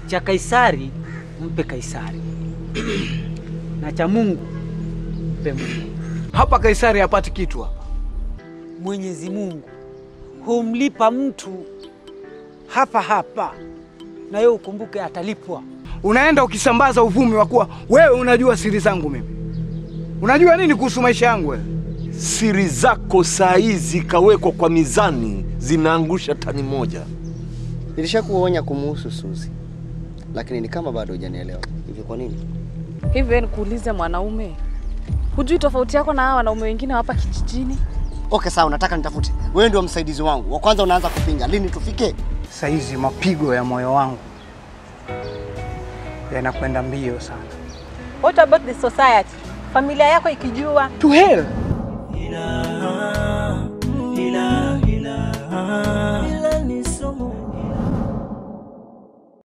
Cha Kaisari mpe Kaisari, na cha Mungu mpe Mungu. Hapa Kaisari hapati kitu hapa. Mwenyezi Mungu humlipa mtu hapa hapa, na wewe ukumbuke atalipwa. Unaenda ukisambaza uvumi wa kuwa wewe unajua siri zangu mimi. Unajua nini kuhusu maisha yangu wewe? Siri zako saa hizi kawekwa kwa mizani, zinaangusha tani moja. Nilishakuonya kumuhusu Suzi, lakini ni kama bado hujanielewa. Hivi kwa nini? Hivi nikuulize, mwanaume, hujui tofauti yako na hawa wanaume wengine hapa kijijini? Okay, sawa, unataka nitafute. Wewe ndio msaidizi wangu wa kwanza, unaanza kupinga. Lini tufike? Saizi mapigo ya moyo wangu yanakwenda mbio sana. What about the society? Familia yako ikijua To hell